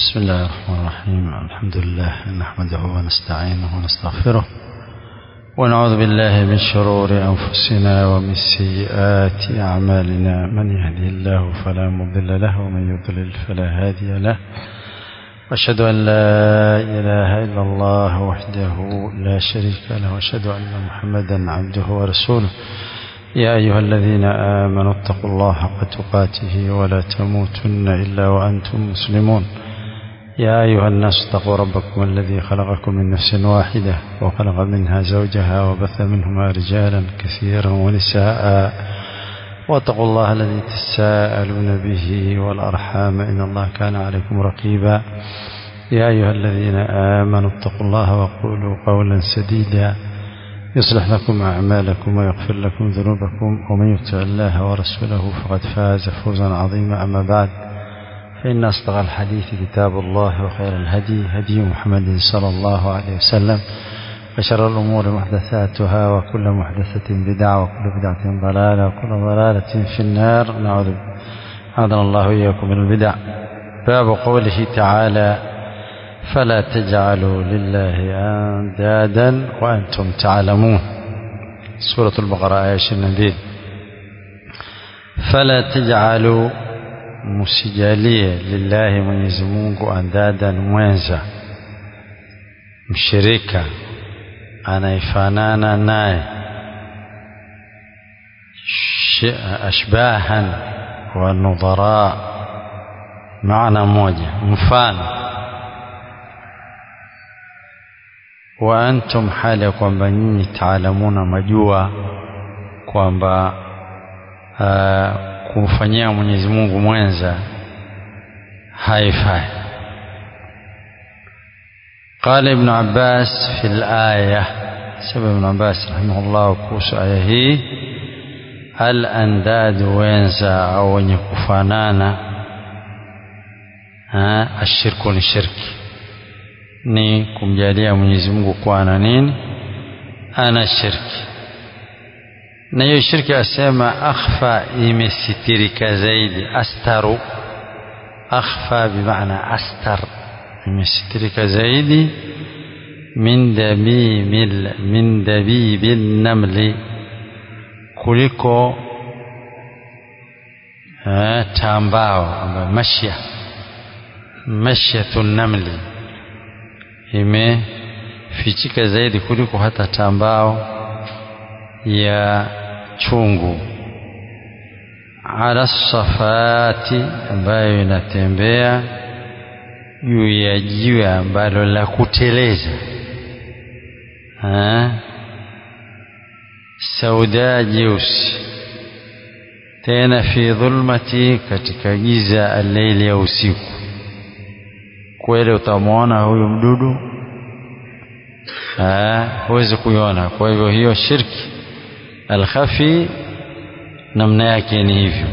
بسم الله الرحمن الرحيم الحمد لله نحمده ونستعينه ونستغفره ونعوذ بالله من شرور أنفسنا ومن سيئات أعمالنا من يهدي الله فلا مضل له ومن يضلل فلا هادي له وأشهد أن لا إله إلا الله وحده لا شريك له وأشهد أن محمدا عبده ورسوله يا أيها الذين آمنوا اتقوا الله حق تقاته ولا تموتن إلا وأنتم مسلمون يا أيها الناس اتقوا ربكم الذي خلقكم من نفس واحدة وخلق منها زوجها وبث منهما رجالا كثيرا ونساء واتقوا الله الذي تساءلون به والأرحام إن الله كان عليكم رقيبا يا أيها الذين آمنوا اتقوا الله وقولوا قولا سديدا يصلح لكم أعمالكم ويغفر لكم ذنوبكم ومن يطع الله ورسوله فقد فاز فوزا عظيما أما بعد فإن أصدق الحديث كتاب الله وخير الهدي هدي محمد صلى الله عليه وسلم وشر الأمور محدثاتها وكل محدثة بدعة وكل بدعة ضلالة وكل ضلالة في النار نعوذ أعاذنا الله إياكم من البدع باب قوله تعالى فلا تجعلوا لله أندادا وأنتم تعلمون سورة البقرة آية 22 فلا تجعلوا msijalie lillahi Mwenyezi Mungu andadan mwenza mshirika anayefanana naye ashbahan wa nudhara maana moja mfano wa antum hali ya kwamba nyinyi taalamuna majua kwamba kumfanyia Mwenyezi Mungu mwenza haifai قال ابن عباس في الآية سبب ابن عباس رحمه الله kuhusu aya hii al-andad wenza au wenye kufanana ashirku ni shirki ni kumjalia Mwenyezi Mungu kuwa na nini ana shirki na hiyo shirki asema akhfa imesitirika zaidi astaru akhfa bimaana astar imesitirika zaidi min dabimil min dabibil namli kuliko tambao ambayo mashya mashyatu namli imefichika zaidi kuliko hata tambao ya chungu ala safati ambayo inatembea juu ya jiwe ambalo la kuteleza sauda jeusi tena fi dhulmati katika giza alleili ya usiku kweli utamwona huyu mdudu huwezi kuiona kwa hivyo hiyo shirki alkhafi namna yake ni hivyo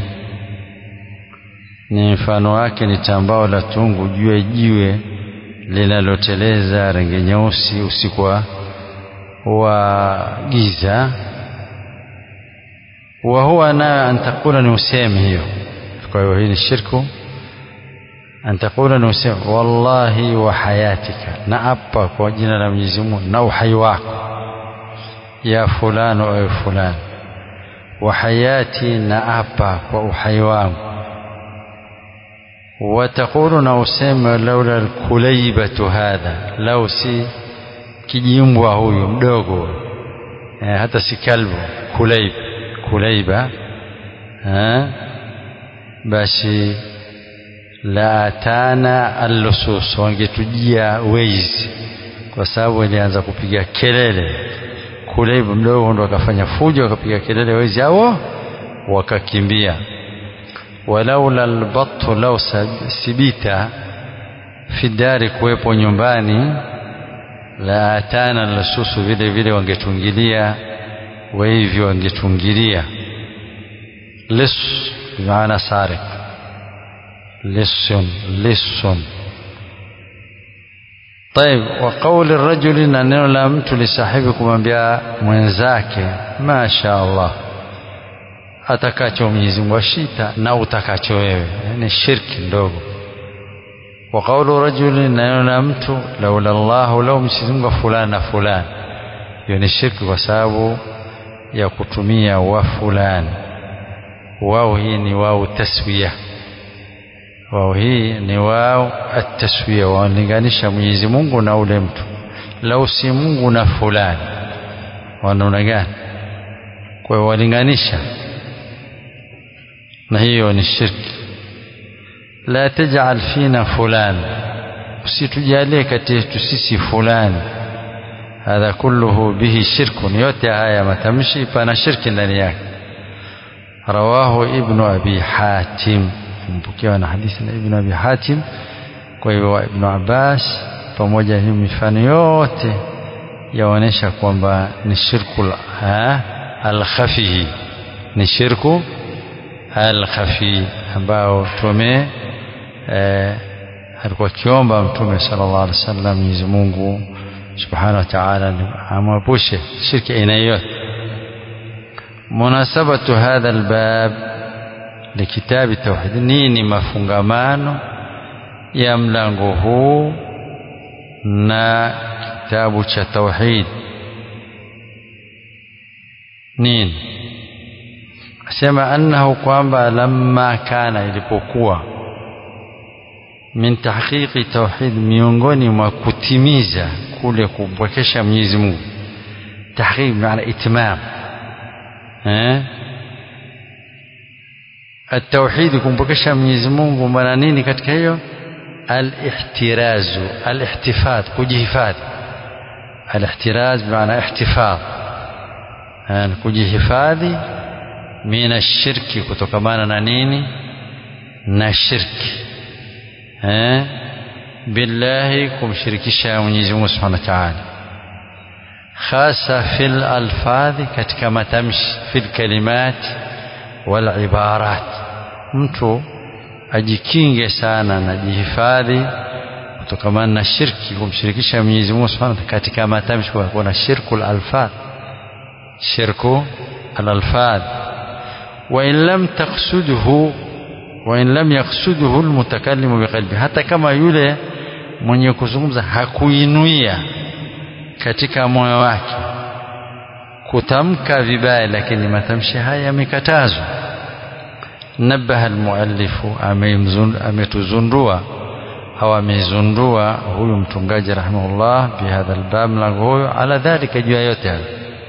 ni mfano wake ni tambao la tungu juu ya jiwe linaloteleza rangi nyeusi usiku wa giza wa huwa na antakula ni usemi hiyo kwa hiyo hii ni shirku antakula ni usemi wallahi wa hayatika na apa kwa jina la Mwenyezi Mungu na uhai wako ya fulani ewe fulani wa hayati na apa kwa uhai wangu watakulu na useme laula alkulaibatu hadha lau si kijimbwa huyu mdogo eh, hata si kalbu kulaib kulaiba eh, basi la atana allusus wangetujia wezi kwa sababu ilianza kupiga kelele Kuleibu mdogo ndo akafanya fujo akapiga kelele wezi hao wakakimbia walaula albattu lau sibita fidari kuwepo nyumbani la atana lasusu vile vile wangetungilia wahivyo wangetungilia lis maana sarik lisun lisun طيب وقول الرجل na neno la mtu lisahibi kumwambia mwenzake masha Allah atakacho Mwenyezi Mungu ashita na utakacho wewe ni shirki ndogo wa qawlu rajulin neno la mtu laula llahu lau Mwenyezi Mungu fulani na fulani hiyo ni shirki kwa sababu ya kutumia wa fulani wao hii ni wao taswiya wao hii ni wao ataswiya wanalinganisha Mwenyezi Mungu na ule mtu lau si Mungu na fulani wanaona gani kwa hiyo walinganisha na hiyo ni shirki la taj'al fina fulan usitujalie kati yetu sisi fulani hadha kulluhu bihi shirkun yote haya matamshi pana shirki ndani yake rawahu ibnu abi hatim mpokewa na hadithi na ibnu abi hatim kwa hivyo ibnu abbas pamoja hii mifano yote yaonyesha kwamba ni shirku alkhafihi ni shirku alkhafi ambao tume eh, alikuwa akiomba mtume sallallahu alaihi wasallam Mwenyezi Mungu subhanahu wa ta'ala amwepushe shirki aina yote munasabatu hadha albab likitabi tauhid nini mafungamano ya mlango huu na kitabu cha tauhid nini asema annahu kwamba lamma kana ilipokuwa min tahqiqi tauhid miongoni mwa kutimiza kule kumpwekesha Mwenyezi Mungu tahqiq maana itmam eh التوحيد kumpokesha Mwenyezi Mungu maana nini katika hiyo الاحتراز الاحتفاظ kujihifadhi الاحتراز بمعنى احتفاظ yani kujihifadhi mina shirki kutokamana na nini na shirki eh billahi kumshirikisha Mwenyezi Mungu Subhanahu wa Ta'ala hasa fil alfadhi katika matamshi fil kalimat wal ibarat mtu ajikinge sana na jihifadhi kutokamana na shirki kumshirikisha Mwenyezi Mungu Subhanahu wa Ta'ala katika matamshi kwa kuna shirkul alfadh shirku al-alfadh وإن لم تقصده وإن لم يقصده المتكلم بقلبه hata kama yule mwenye kuzungumza hakuinuia katika moyo wake kutamka vibaya lakini matamshi haya yamekatazwa nabaha almuallifu ametuzundua au amezundua huyu mtungaji rahimahullah bihadha albab mlango huyo ala dhalika juu ya yote hayo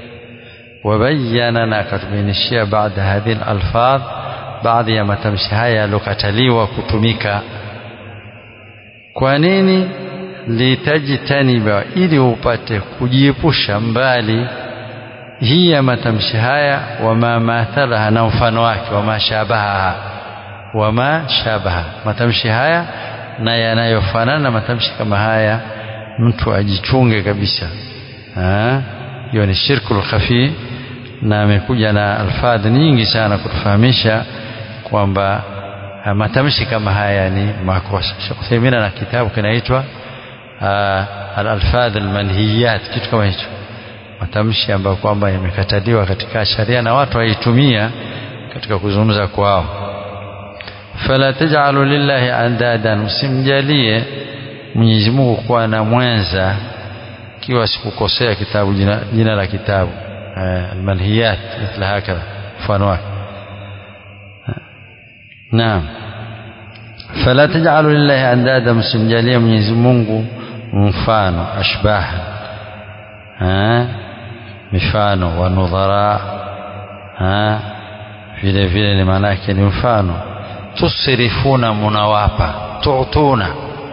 وبين نكتبينشيا بعد هذه الألفاظ بعض ya matamshi haya yalokataliwa kutumika kwa nini litajtaniba ili upate kujiepusha mbali hii ya matamshi haya wama mathalaha na mfano wake wama shabaha wama shabaha matamshi haya na yanayofanana na matamshi kama haya mtu ajichunge kabisa hiyo ni shirkul khafi na amekuja na alfadhi nyingi sana kutufahamisha kwamba matamshi kama haya ni makosa Sheikh Uthaymeen na kitabu kinaitwa al-alfadh al-manhiyat kitu kama hicho matamshi ambayo kwamba yamekataliwa katika sharia na watu waitumia katika kuzungumza kwao fala taj'alu lillahi andadan msimjalie Mwenyezi Mungu kuwa na mwenza kiwa sikukosea kitabu jina, jina la kitabu almalhiyat mithla hakadha mfano wake naam fala taj'alu lillahi andada msimjalie Mwenyezi Mungu mfano ashbaha mifano wa nudhara vile vile ni maana yake ni mfano tusrifuna munawapa tu'tuna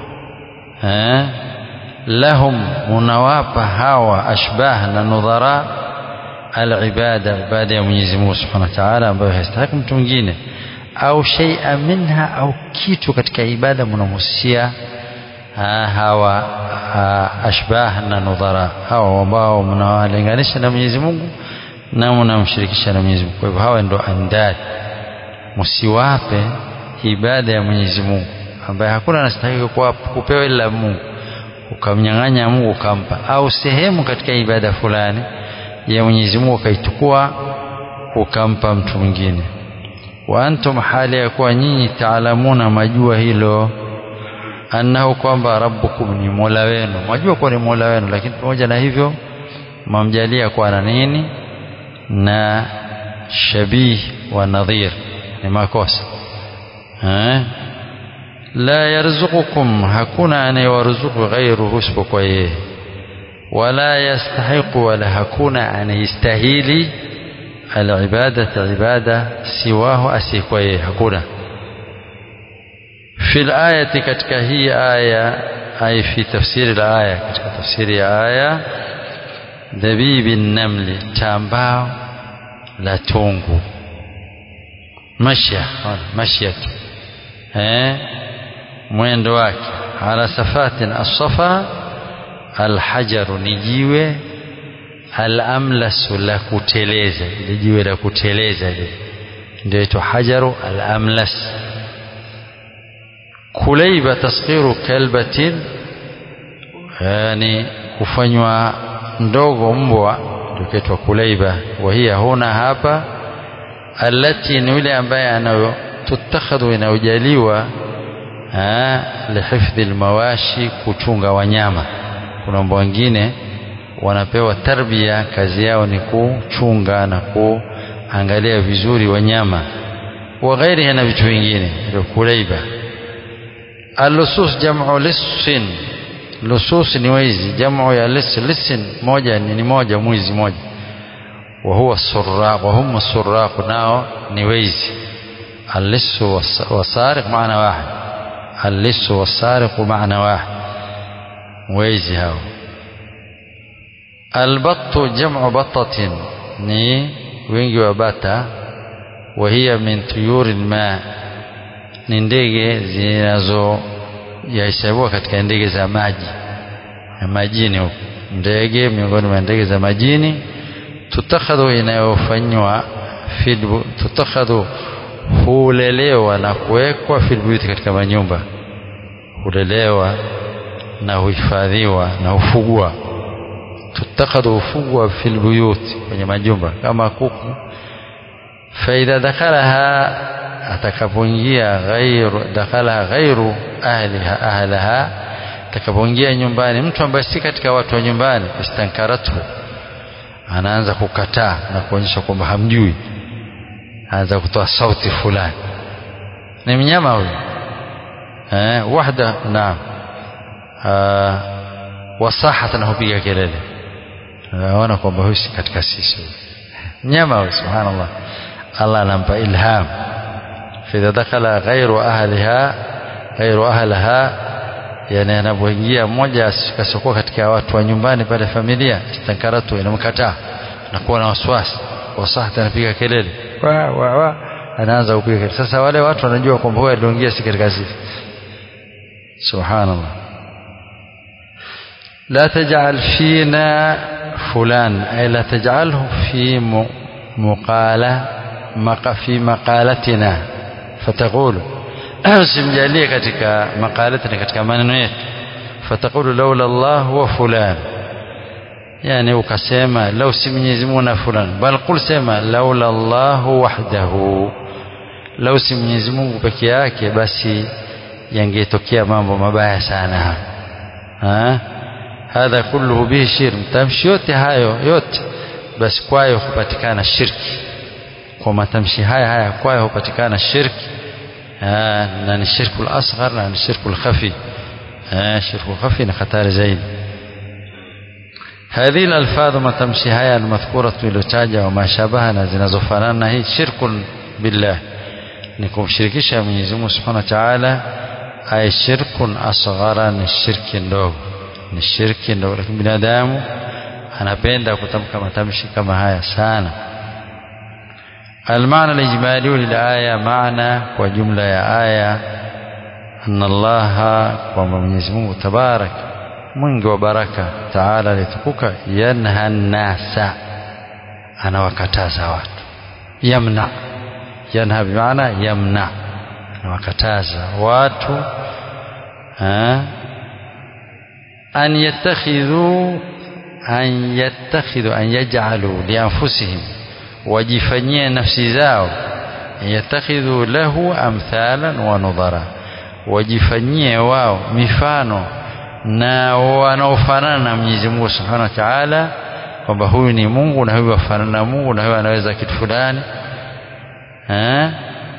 lahum munawapa hawa ashbah na nudhara alibada ibada ya Mwenyezi Mungu Subhanahu wa Ta'ala ambayo haistahiki mtu mwingine au shay'a minha au kitu katika ibada mnamusia hawa ashbah na nudhara hawa ambao mnawalinganisha na Mwenyezi Mungu na mnamshirikisha na Mwenyezi Mungu kwa hivyo hawa ndo andad msiwape ibada ya Mwenyezi Mungu ambaye hakuna anastahili kupewa ila Mungu ukamnyang'anya Mungu ukampa au sehemu katika ibada fulani ya Mwenyezi Mungu ukaichukua ukampa mtu mwingine wa antum hali ya kuwa nyinyi taalamuna majua hilo annahu kwamba rabbukum ni mola wenu mwajua kuwa ni mola wenu lakini pamoja na hivyo mamjalia kuwa na nini na shabih wa nadhir ni makosa eh? la yarzuqukum hakuna anayewaruzuku ghairuhu isipokuwa yeye wala yastahiqu wala hakuna anayestahili alibadata ibada siwahu asiyekuwa yeye hakuna في الآية katika hii aya ay fi tafsiri الآية katika tafsiri ya aya dhabibi namli tambao la tungu mashya mashya eh mwendo wake ala safatin as-safa alhajaru ni jiwe alamlasu la kuteleza ile jiwe la kuteleza ile ndio itwa hajaru alamlas kulaiba tasghiru kalbatin yani kufanywa ndogo mbwa ndio kitwa kulaiba wahia huna hapa alati ni yule ambaye anayo tutakhadhu inayojaliwa lihifdhi almawashi kuchunga wanyama kuna mbwa wengine wanapewa tarbia kazi yao ni kuchunga na kuangalia vizuri wanyama wa ghairiha na vitu vingine ndio kulaiba اللصوص جمع لص لصوص ni wezi jamu ya lis lisin moja ni moja mwizi moja wa huwa surraq wa hum surraq nao ni wezi اللص والسارق معنى واحد اللص والسارق معنى واحد wezi hao البط جمع بطة ni wingi wa bata وهي من طيور الماء ni ndege zinazo yahesabiwa katika ndege za maji ya majini huko ndege miongoni mwa ndege za majini tutakhadhu inayofanywa tutakhadhu hulelewa na kuwekwa filbuyuti katika manyumba hulelewa na huhifadhiwa na hufugwa tutakhadhu hufugwa filbuyuti kwenye majumba kama kuku faidha dakhalaha atakapoingia ghairu dakhala ghairu ahliha ahlaha atakapoingia nyumbani mtu ambaye si katika watu wa nyumbani istankaratu anaanza kukataa na kuonyesha kwamba hamjui anaanza kutoa sauti fulani ni mnyama huyu eh wahda naam wasahata na hupiga kelele naona kwamba huyu si katika sisi mnyama huyu subhanallah Allah anampa ilham فإذا دخل غير أهلها غير أهلها yani anapoingia mmoja kasiokuwa katika watu wa nyumbani pale familia istankaratu inamkataa nakuwa na wasiwasi wasahata anapiga kelele wa wa wa anaanza kupiga kelele sasa wale watu wanajua kwamba huyu aliingia si katika sisi subhanallah la taj'al fina fulan ay la taj'alhu fi muqala maqa fi maqalatina fataqulu usimjalie katika maqalatina katika maneno yetu fataqulu laula Allah wa fulan yani ukasema lau si Mwenyezi Mungu na fulani bal qul sema laula Allah wahdahu lau si Mwenyezi Mungu peke yake basi yangetokea mambo mabaya sana ha hadha kulluhu bihi shirk tamshi yote hayo yote basi kwayo hupatikana shirki kwa matamshi haya haya kwayo hupatikana shirki na ni shirku al-asghar na ni shirku al-khafi shirku khafi ni hatari zaidi هذه الألفاظ ما تمشي هيا المذكورة iliyotaja وما شابهنا zinazofanana hii shirkun billah ni kumshirikisha Mwenyezi Mungu Subhanahu wa Ta'ala ay shirkun asghara ni shirki ndogo ni shirki ndogo lakini binadamu anapenda kutamka matamshi kama haya sana المعنى الإجمالي للآية معنى وجملة يا آية أن الله ومن منه تبارك mwingi wa baraka taala alitukuka yanha nnasa anawakataza watu yamna yanha bimaana yamna anawakataza watu ha? an yattakhidhu an yattakhidhu an yaj'alu lianfusihim wajifanyie nafsi zao yattakhidhu lahu amthalan wa nudhara wajifanyie wao mifano na wanaofanana na Mwenyezi Mungu Subhanahu wa Ta'ala kwamba huyu ni Mungu na huyu afanana na Mungu na huyu anaweza kitu fulani eh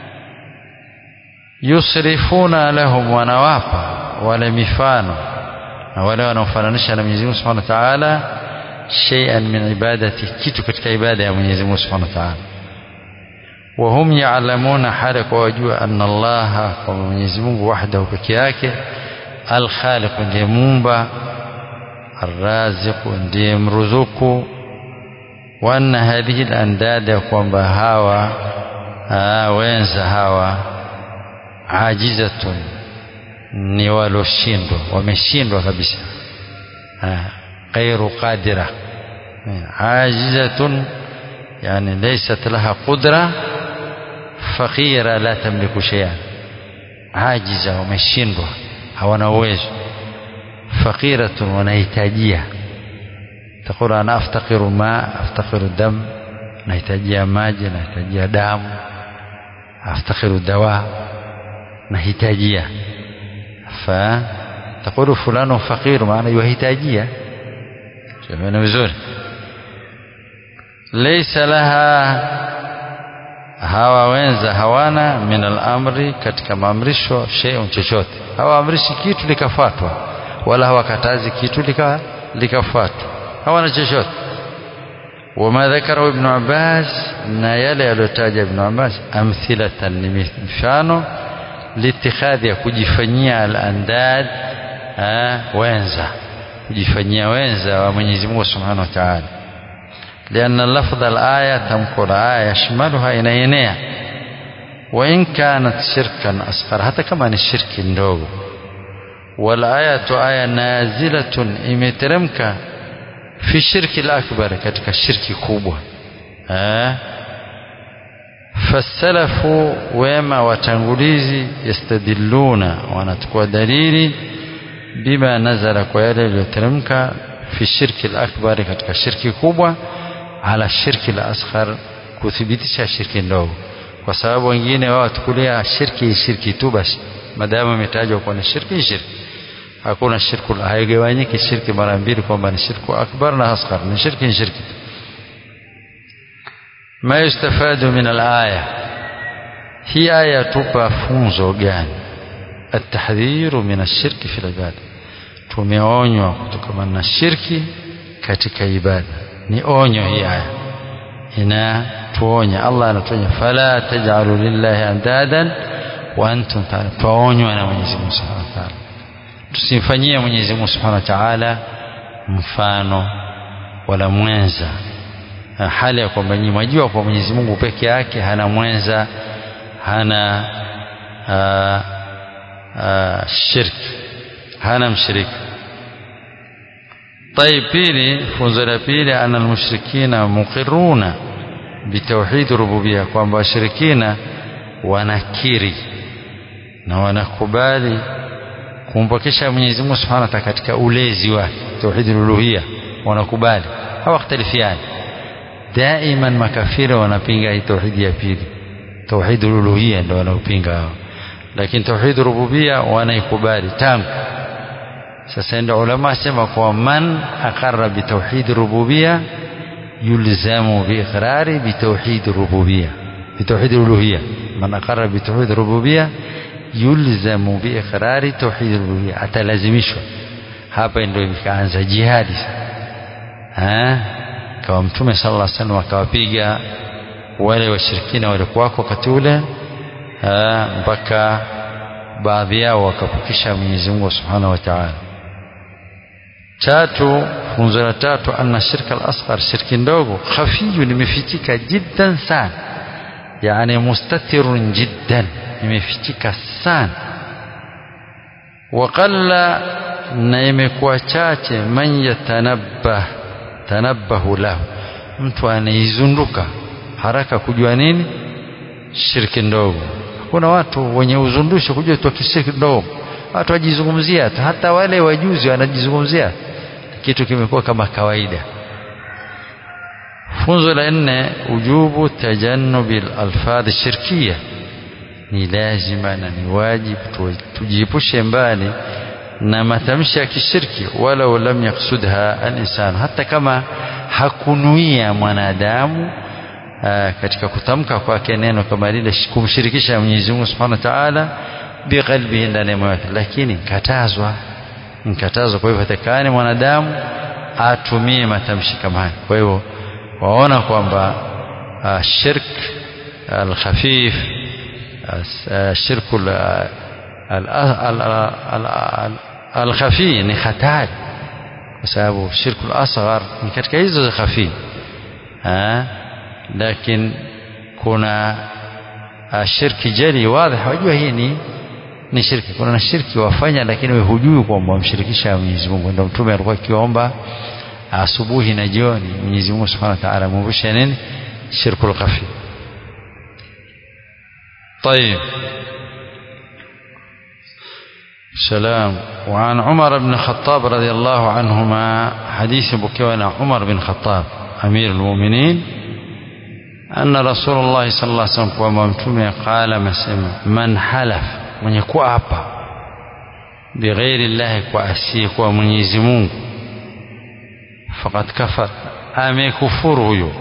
yusrifuna lahum wanawapa wale mifano na wale wanaofananisha na Mwenyezi Mungu Subhanahu wa Ta'ala shay'an min ibadati kitu katika ibada ya Mwenyezi Mungu Subhanahu wa Ta'ala وهم يعلمون حالك وجوا أن الله ومwenyezi Mungu وحده peke yake الخالق ndiye muumba الرازق ndiye mruzuku وأن هذه الأنداد kwamba hawa wenza hawa ajizatun ni waloshindwa wameshindwa kabisa غير قادرة عاجزة يعني ليست لها قدرة فقيرة لا تملك شيئا عاجزة ومشindwa hawana uwezo فقيرة wanahitajia تقول أنا أفتقر ماء أفتقر دم nahitajia maji nahitajia damu أفتقر دواء nahitajia فتقول فلان فقير maana yuhitajia tumeona vizuri laysa laha hawa wenza hawana min al-amri katika maamrisho shay'un chochote hawaamrishi kitu likafuatwa wala hawakatazi kitu lika likafuatwa hawana chochote wama dhakara ibn Abbas na yale aliyotaja ibn Abbas amthilatan ni mfano litikhadhi ya kujifanyia al-andad wenza kujifanyia wenza wa Mwenyezi Mungu Subhanahu wa Ta'ala لأن لفظ الآية تمكو الآية يشملها إنينيا وإن كانت شركا أصغر حتى كمان الشرك ndogo والآية آية نازلة imeteremka في الشرك الأكبر katika shirki kubwa eh fasalafu wema watangulizi yastadilluna wanachukua dalili bima nazala kwa yale yaliyoteremka fi shirki al-akbar katika shirki kubwa ala shirki al-asghar kuthibitisha shirki ndogo kwa sababu wengine wao watukulia shirki shirki tu basi madamu imetajwa kwa ni shirki shirki hakuna shirku haigawanyiki shirki mara mbili kwamba ni shirku akbar na asghar ni shirki ni shirki ma yustafadu min al-aya hii aya tupa funzo gani التحذير من الشرك في العباده tumeonywa kutokana na shirki katika ibada ni onyo hii aya ina tuonya Allah anatuonya fala taj'alu lillahi andadan wa antum ta'lamun tuonywa na Mwenyezi Mungu Subhanahu wa Ta'ala tusimfanyie Mwenyezi Mungu Subhanahu wa Ta'ala mfano wala mwenza hali ya kwamba nyinyi mwajua kwa Mwenyezi Mungu peke yake hana mwenza hana aa, aa, shirki hana mshirika طيب pili funzo la pili ana almushrikina muqirruna bitauhid rububiyya kwamba washirikina wanakiri na wanakubali kumpokesha Mwenyezi Mungu Subhanahu wa Ta'ala katika ulezi wake tauhid uluhiyya wanakubali hawakhtalifiani daiman makafiri wanapinga hii tauhid ya pili tauhid uluhiyya ndio wanaopinga hao lakini tauhid rububiyya wanaikubali tangu sasa ndio ulama sema kwa man aqarra bi tauhid rububiyya yulzamu bi iqrari bi tauhid rububiyya bi tauhid uluhiyya man aqarra bi tauhid rububiyya yulzamu bi iqrari tauhid rububiyya atalazimishwa hapa ndio ikaanza jihadi eh kwa mtume sallallahu alaihi wasallam akawapiga wale washirikina walikuwako wakati ule mpaka baadhi yao wakapokesha Mwenyezi Mungu Subhanahu wa Ta'ala tatu funzo la tatu anna shirka al-asghar shirki ndogo khafiyu limefichika jiddan sana yani mustatirun jiddan imefichika sana waqalla na imekuwa chache man yatanabbah tanabbahu lahu mtu anaizunduka haraka kujua nini shirki ndogo kuna watu wenye uzundusho kujua tu kishirki ndogo watu wajizungumzia tu hata wale wajuzi wanajizungumzia kitu kimekuwa kama kawaida funzo la nne ujubu tajannubi alfadhi shirkia ni lazima na ni wajibu tujiepushe mbali na matamshi ya kishirki walau lam yaksudha al-insan hata kama hakunuia mwanadamu aa, katika kutamka kwake neno kama lile kumshirikisha Mwenyezi Mungu Subhanahu wa Ta'ala biqalbihi ndani ya moyo wake lakini katazwa nkatazwa kwa hivyo hatakani mwanadamu atumie matamshi kama haya kwa hivyo waona kwamba shirk al-khafif shirku al-khafi ni hatari kwa sababu shirku al-asghar ni katika hizo za khafi lakini kuna shirki jali wazi wajua hii ni ni shirki kuna na shirki wafanya lakini wewe hujui kwamba wamshirikisha Mwenyezi Mungu ndio mtume alikuwa akiomba asubuhi na jioni Mwenyezi Mungu Subhanahu wa Ta'ala mvushe nini shirku khafi طيب سلام وعن عمر بن الخطاب رضي الله عنهما حديث بكيونا عمر بن الخطاب أمير المؤمنين أن رسول الله صلى الله عليه وسلم وممتومه قال مسلم من حلف من يكون أبا بغير الله كأسيك ومنيزي مungu فقد كفر amekufuru huyo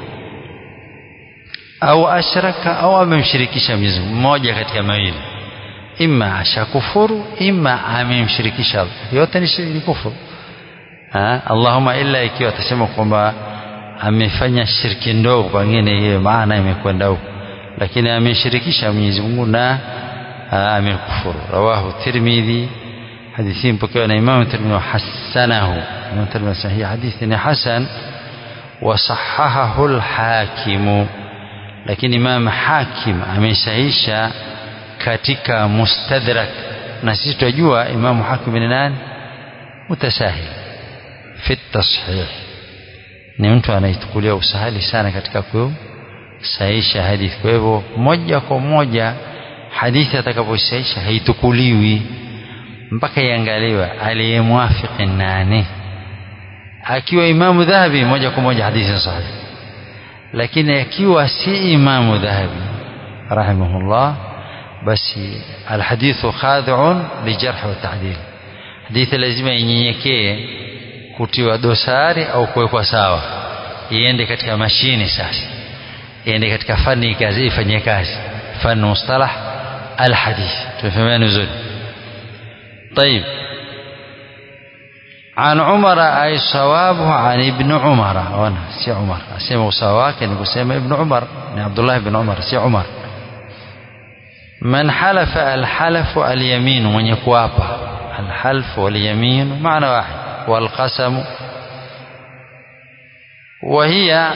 au ashraka au amemshirikisha Mwenyezi Mungu mmoja katika mawili imma ashakufuru imma amemshirikisha yote ni kufuru Allahumma illa ikiwa atasema kwamba amefanya shirki ndogo pengine hiyo maana imekwenda huko lakini ameshirikisha Mwenyezi Mungu na amekufuru rawahu Tirmidhi hadithi mpokewa na Imam Tirmidhi wa hasanahu Imam Tirmidhi sahih hadithi ni hasan wa sahahahu al-Hakim lakini Imam Hakim amesahisha katika Mustadrak na sisi tunajua Imam Hakim ni nani mutasahil fi tashih ni mtu anaitukulia usahali sana katika kusahisha hadithi kwa hivyo moja kwa moja hadithi atakaposahisha haitukuliwi mpaka iangaliwe aliyemwafiki nani akiwa imamu dhahabi moja kwa moja hadithi sahihi lakini akiwa si imamu dhahabi rahimahullah basi alhadithu khadhi'un lijarh wa ta'dil hadithi lazima inyenyekee kutiwa dosari au kuwekwa sawa iende katika mashine sasa iende katika fani kazi ifanye kazi fani mustalah alhadith tumefahamana vizuri طيب عن عمر أي صوابه عن ابن عمر وانا سي عمر اسمه سواك يعني بسمى ابن عمر يعني عبد الله بن عمر سي عمر من حلف الحلف اليمين من يكوابا الحلف واليمين معنى واحد والقسم وهي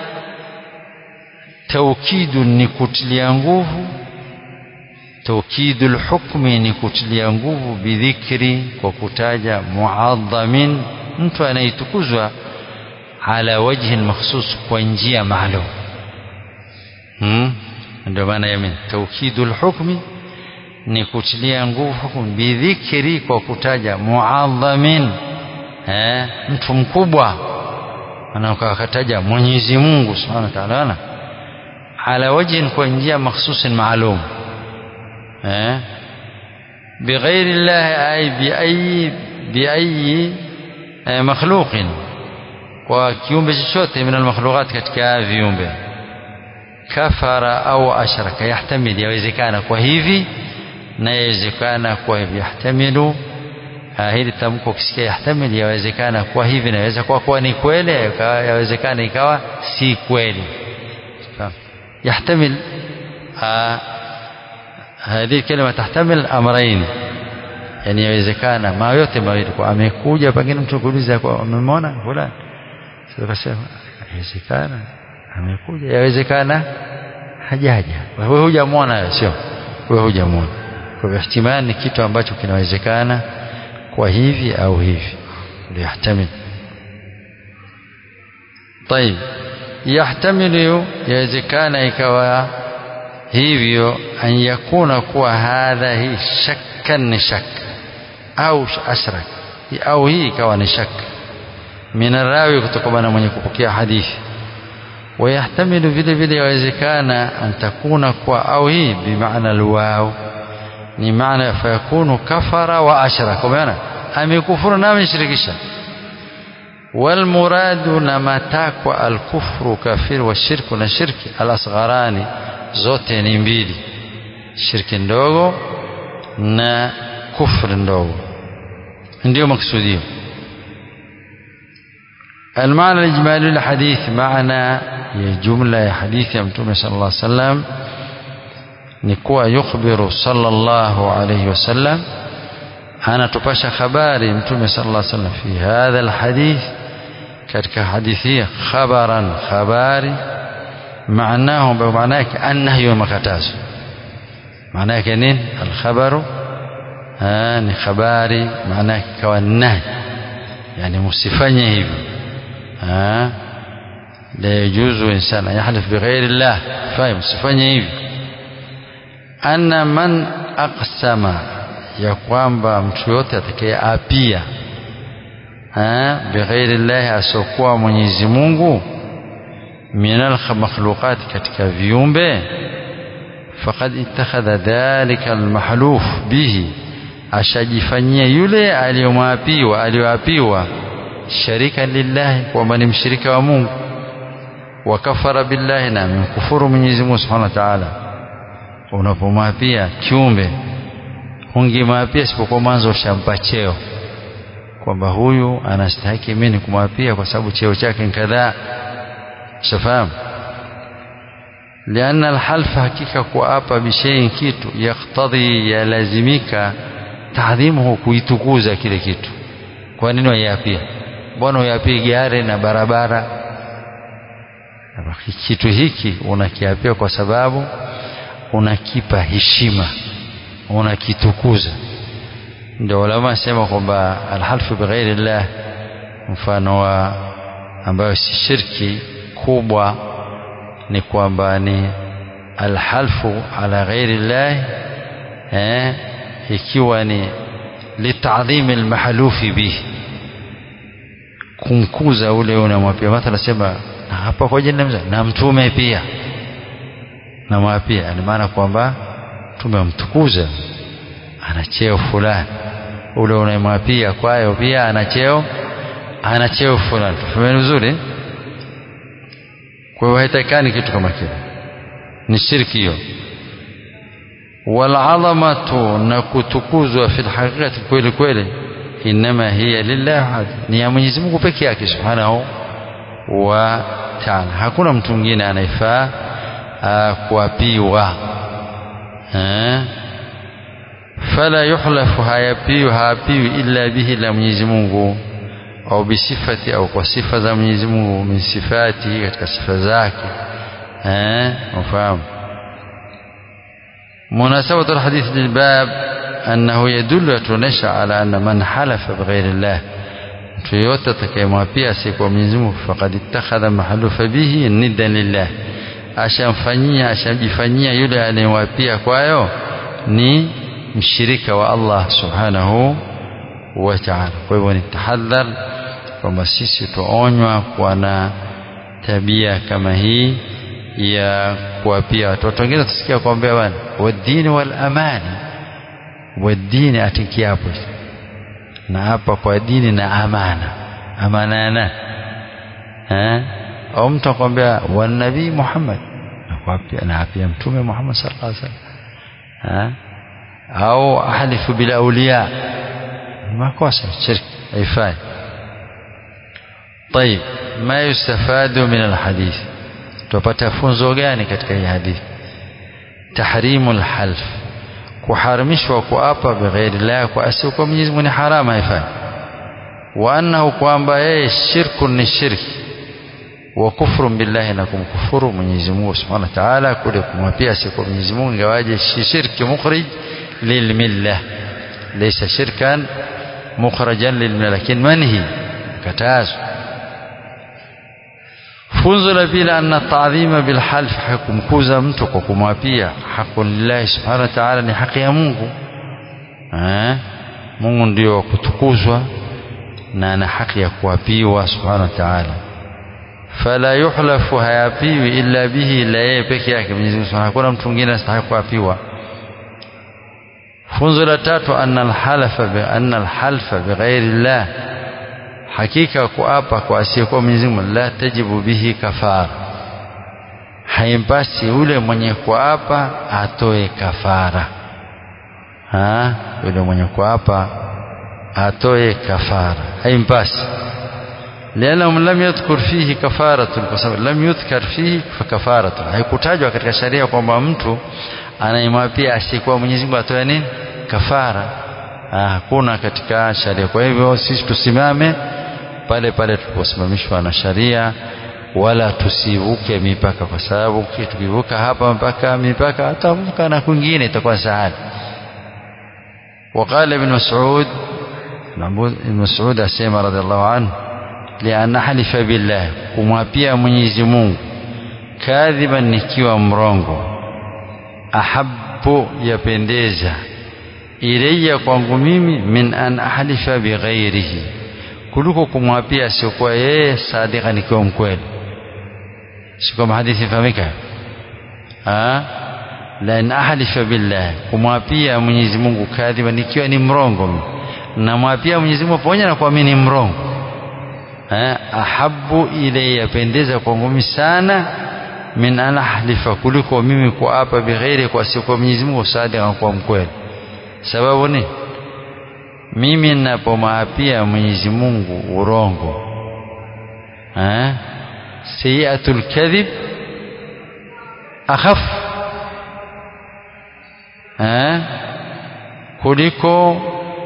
توكيد نكتليا nguvu توكيد الحكم ni kutilia nguvu bidhikri kwa kutaja muadhamin mtu anayetukuzwa ala wajhin makhsus kwa njia maalum hmm? ndio maana yamin taukidul hukmi ni kutilia nguvu hukumu bidhikri kwa kutaja muadhamin eh, mtu mkubwa anakataja Mwenyezi Mungu Subhanahu wa Ta'ala ala wajhin kwa njia makhsusin maalum eh بغير الله أي بأي بأي مخلوق وكيومbe chochote من المخلوقات katika viumbe kafara au ashraka yahtamil yawezekana kwa hivi na yawezekana kwa hivi yahtamilu hili tamko ukisikia yahtamil yawezekana kwa hivi naweza kuwa kuwa ni kweli yawezekana ikawa si kweli yahtamil هذه الكلمة تحتمل أمرين yani yawezekana ma yote mawili kwa amekuja pengine mtu kuuliza kwa umemwona fulani sio kasema yawezekana amekuja yawezekana hajaja wewe hujamwona sio wewe hujamwona kwa hivyo ihtimali ni kitu ambacho kinawezekana kwa hivi au hivi liyahtamil طيب يحتمل yawezekana ikawa hivyo an yakuna kuwa hadha hii shakkan ni shak au ashrak au hii ikawa ni shak min rawi kutokana na mwenye kupokea hadithi ويحتمل vile vile yawezekana an takuna kwa au hii bimaana alwaw ni maana fayakunu kafara wa ashraka kwa maana amekufuru na ameshirikisha والمراد نمتاكوا الكفر كافر والشرك na shirki alasgharani zote ni mbili shirki ndogo na kufri ndogo ndio maksudio المعنى الإجمالي للحديث معنى جملة حديث يمتوم صلى الله عليه وسلم نكوى يخبر صلى الله عليه وسلم أنا تباشى خباري يمتوم صلى الله عليه وسلم في هذا الحديث katika hadithi hii khabaran khabari maanahu maana yake annahyu wa makatazo maana yake nini alkhabaru ni khabari maana yake kawa nahi yani msifanye hivi la yajuzu insana yahlif bighairi llah fahimu msifanye hivi anna man aqsama ya kwamba mtu yote atakayeapia bighairi llahi asiokuwa Mwenyezi Mungu minal makhluqat katika viumbe faqad ittakhadha dhalika almahluf bihi ashajifanyia yule aliyomwapiwa aliyoapiwa sharika lillahi kwamba ni mshirika wa Mungu wakafara billahi na amemkufuru Mwenyezi Mungu Subhanahu wa Ta'ala unapomwapia kiumbe hungemwapia isipokuwa mwanzo ushampa cheo kwamba huyu anastahiki mimi kumwapia kwa sababu cheo chake ni kadhaa shafahamu lianna alhalfa hakika kuapa bishayin kitu yaktadhi yalazimika taadhimuhu kuitukuza kile kitu kwa nini waiapia mbona uiapie gari na barabara kitu hiki unakiapia kwa sababu unakipa heshima unakitukuza ndio ulama sema kwamba alhalfu bighairi llah mfano wa ambayo si shirki kubwa ni kwamba ni alhalfu ala ghairi llah eh, ikiwa ni litadhimi almahlufi bihi kumkuza ule unamwapia mathala sema na hapa kwa jina na mtume pia namwapia ni maana kwamba tumemtukuza ana cheo fulani ule unayemwapia kwayo pia ana cheo ana cheo fulani tufahamu vizuri kwa hiyo haitakani kitu kama kile ni shirki hiyo walazamatu na kutukuzwa fi lhaqiqati kweli kweli inama hiya lillah ni ya Mwenyezi Mungu peke yake subhanahu wa ta'ala hakuna mtu mwingine anayefaa kuapiwa fala yuhlafu hayapiwi haapiwi illa bihi la Mwenyezi Mungu au bisifati au kwa sifa za Mwenyezi Mungu min sifati katika sifa zake eh ufahamu مناسبة الحديث للباب أنه يدل تنشى على أن من حلف بغير الله mtu yoyote atakayemwapia asiyekuwa Mwenyezi Mungu faqad ittakhadha mahalufa bihi niddan lillah ashamfanyia ashamjifanyia yule anayemwapia kwayo ni mshirika wa Allah subhanahu wa ta'ala kwa hivyo ni tahadhar kwamba sisi tuonywa kuwa na tabia kama hii ya kuwapia watoto wengine tusikia kuambia bwana wadini wal amani wadini atikiapo na hapa kwa dini na amana amana yana eh au mtu akwambia wa nabii Muhammad nakwapia na apia mtume Muhammad sallallahu alaihi wasallam au ahlifu bil awliya makosa shirki haifai طيب ما يستفاد من الحديث tupata funzo gani katika hii hadithi tahrimul half kuharamishwa kuapa bighairi llah kwa asiyekuwa Mwenyezi Mungu ni haramu haifai wa annahu kwamba yeye shirku ni shirki wa kufru billahi na kumkufuru Mwenyezi Mungu Subhanahu wa Ta'ala kule kumwapia asiyekuwa Mwenyezi Mungu ingawaje shirki mukhrij lilmillah laysa shirkan mukhrajan lilmillah lakini manhi katazo funzo la pili anna taadhima bilhalf hakumkuza mtu kwa kumwapia haqu lillahi subhanahu wa ta'ala ni haki ya Mungu eh Mungu ndio wa kutukuzwa na ana haki ya kuapiwa subhanahu wa ta'ala fala yuhlafu hayapiwi illa bihi ila yeye peke yake Mwenyezi Mungu hakuna mtu mwingine astahili kuapiwa funzo la tatu anna alhalafa bi anna alhalfa bighairi llah hakika kuapa kwa asiyekuwa Mwenyezi Mungu la tajibu bihi kafara haimpasi yule mwenye kuapa atoe kafara ha yule mwenye kuapa atoe kafara haimpasi لأنه لم يذكر فيه كفارة kwa sababu lam yudhkar fihi kafaratu haikutajwa katika sharia kwamba mtu anaimwapia asiyekuwa Mwenyezi Mungu atoe nini kafara hakuna katika sharia kwa hivyo sisi tusimame pale pale tuliposimamishwa na sharia wala tusivuke mipaka kwa sababu tukivuka hapa mpaka mipaka atavuka na kwingine itakuwa sahali وقال ابن مسعود ابن مسعود asema رضي الله عنه lian halifa billah kumwapia Mwenyezi Mungu kadhiban nikiwa mrongo ahabbu yapendeza ilayya kwangu mimi min an ahlifa bighairihi kuliko kumwapia siokuwa yeye sadika nikiwa mkweli si kama hadithi ifahamika lan ahlifa billah kumwapia Mwenyezi Mungu kadhiban nikiwa ni mrongo namwapia Mwenyezi Mungu pamoja na kuamini ni mrongo ahabu ile yapendeza kwangu mimi sana min an ahlifa kuliko mimi kuapa bighairi kwa siku Mwenyezi Mungu sadiqa kwa mkweli sababu ni mimi ninapomwapia Mwenyezi Mungu urongo eh sayiatul kadhib akhaf eh kuliko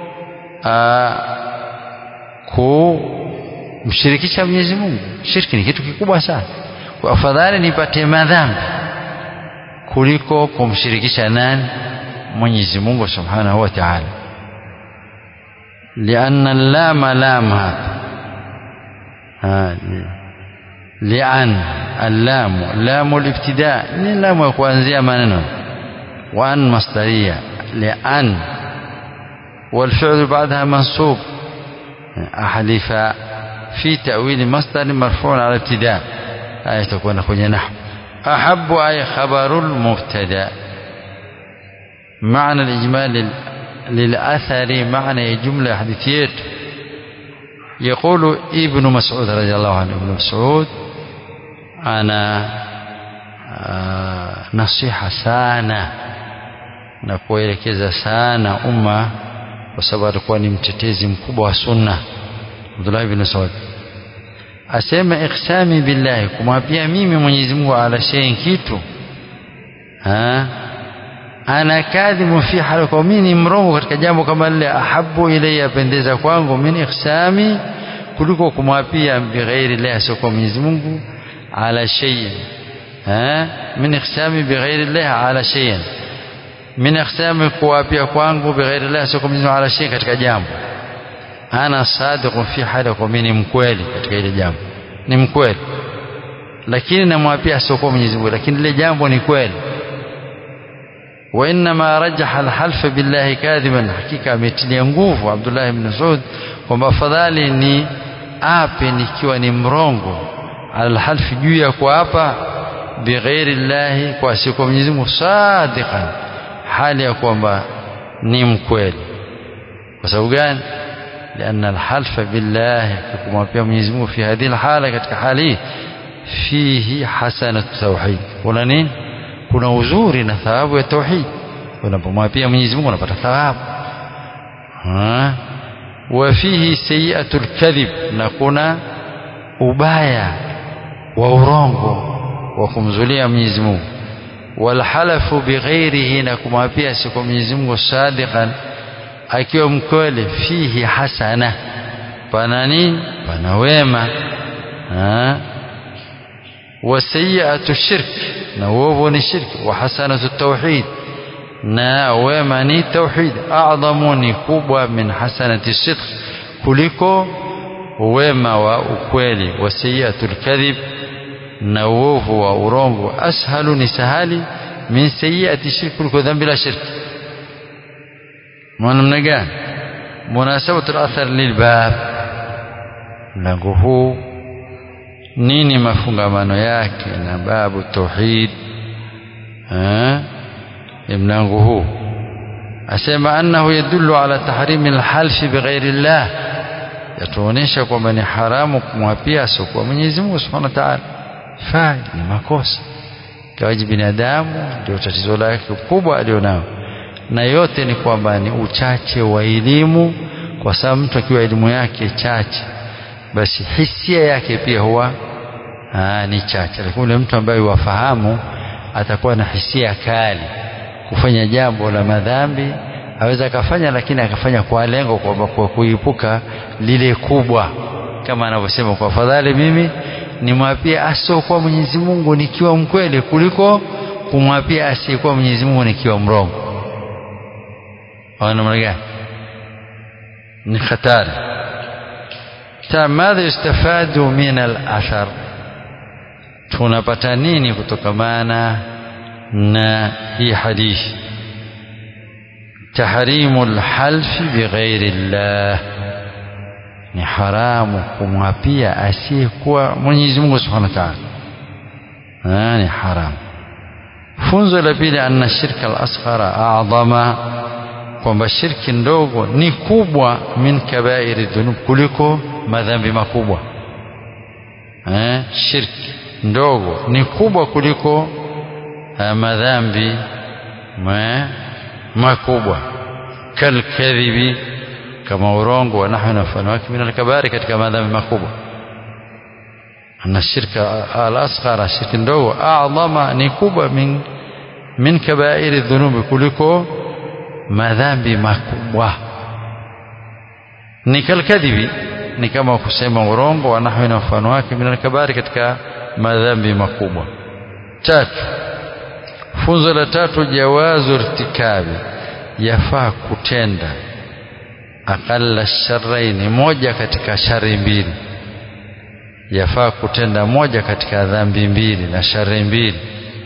ku mshirikisha Mwenyezi Mungu. Shirki ni kitu kikubwa sana. Kwa afadhali nipate madhambi kuliko kumshirikisha nani? Mwenyezi Mungu Subhanahu wa Ta'ala. لأن اللام لام هذا لأن اللام لام الابتداء ni lamu ya kuanzia maneno وأن مصدرية لأن والفعل بعدها منصوب أحلف في تأويل مصدر مرفوع على ابتداء آية تكون kwenye نحو أحب أي خبر المبتدا معنى الإجمال للأثر معنى جملة حديثية يقول ابن مسعود رضي الله عنه ابن مسعود أنا نصيحة sana na kuelekeza sana umma kwa sababu alikuwa ni mtetezi mkubwa wa sunna Abdullah ibn Saud asema iksami billahi kumwapia mimi Mwenyezi Mungu ala shay'in kitu ha ana kadhibu fi hali kwa mimi ni mrongo katika jambo kama lile ahabu ilayya pendeza kwangu min iksami kuliko kumwapia bighairi la asiokuwa Mwenyezi Mungu ala shay'in ha min iksami bighairi la ala shay'in min iksami kuwapia kwangu bighairi la asiokuwa Mwenyezi Mungu ala shay'in katika jambo ana sadiqun fi hali kwa mimi ni mkweli katika ile jambo ni mkweli lakini namwapia asiokuwa Mwenyezi Mungu lakini lile jambo ni kweli وإنما رجح الحلف بالله كاذبا حقيقة ametilia nguvu Abdullah ibn Saud kwamba afadhali ni ape nikiwa ni mrongo alhalfi juu ya kuapa bighairi llahi kwa siku Mwenyezi Mungu sadiqan hali ya kwamba ni mkweli kwa sababu gani لأن الحلف بالله kumwapia Mwenyezi Mungu fi hadhihi alhala katika hali fihi hasanat tauhid kuna nini kuna uzuri na thawabu ya tauhid unapomwapia Mwenyezi Mungu unapata thawabu wa fihi sayiatul kadhib na kuna ubaya wa urongo wa kumzulia Mwenyezi Mungu walhalafu bighairihi na kumwapia siku Mwenyezi Mungu sadiqan akiwa mkweli fihi hasana pana nini pana wema وسيئة الشرك نووب الشرك وحسنة التوحيد na wema ni tauhid adhamu ni kubwa min hasanati sidq kuliko wema wa ukweli wa sayiatul kadhib na uovu wa urongo ashalu ni sahali min sayiati shirk kuliko dhambi la shirk namna gani munasabatu al-athar lilbab mlango huu nini mafungamano yake na babu tauhid ni mlango huu asema annahu yadullu ala tahrimi alhalfi bighairi llah yatuonyesha kwamba ni haramu kumwapia asiokuwa Mwenyezi Mungu Subhanahu wa Ta'ala fai ni makosa kawaji binadamu ndio tatizo lake kubwa alionao na yote ni kwamba ni uchache wa elimu kwa sababu mtu akiwa elimu yake chache basi hisia yake pia huwa aa, ni chache lakini yule mtu ambaye wafahamu atakuwa na hisia kali kufanya jambo la madhambi aweza akafanya lakini akafanya kwa lengo kwamba kwa kuepuka lile kubwa kama anavyosema kwa fadhali mimi nimwapie asiokuwa Mwenyezi Mungu nikiwa mkweli kuliko kumwapia asiyekuwa Mwenyezi Mungu nikiwa mrongo namna gani ni hatari madha yustafadu min al-athar tunapata nini kutokamana na hii hadithi tahrimu lhalfi bighairi llah ni haramu kumwapia asiyekuwa Mwenyezi Mungu Subhanahu wa Ta'ala ni haramu funzo la pili anna shirka al-asghara a'dama kwamba shirki ndogo ni kubwa min kabairi dhunub kuliko madhambi makubwa eh shirki ndogo ni kubwa kuliko uh, madhambi makubwa kalkadhibi kama urongo wa nahwi na mfano wake min alkabari katika madhambi makubwa na shirka al-asghara shirki ndogo a'dhama ni kubwa min min kabairi dhunubi kuliko madhambi makubwa ni kalkadhibi ni kama kusema urongo wa nahwi na mfano wake min alkabari katika madhambi makubwa tatu funzo la tatu jawazu irtikabi yafaa kutenda aqalla sharraini moja katika shari mbili yafaa kutenda moja katika dhambi mbili na shari mbili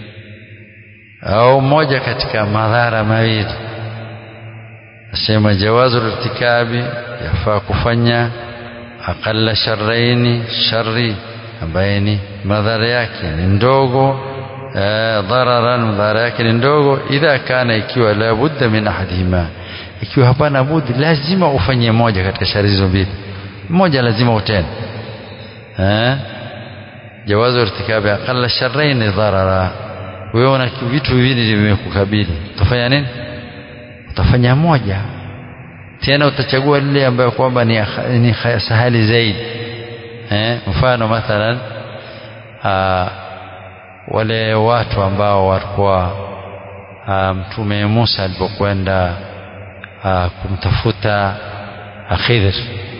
au moja katika madhara mawili asema jawazu irtikabi yafaa kufanya aqalla sharraini shari ambaye ni madhara yake ni ndogo dhararan madhara yake ni ndogo idha kana ikiwa la budda min ahadihima ikiwa hapana budi lazima ufanye moja katika shari hizo mbili moja lazima utende eh jawazu irtikabi aqalla sharrain dharara wewe una vitu viwili vimekukabili utafanya nini utafanya moja tena utachagua lile ambayo kwamba ni, ni sahali zaidi eh mfano mathalan aa, wale watu ambao walikuwa mtume Musa alipokwenda kumtafuta Khidr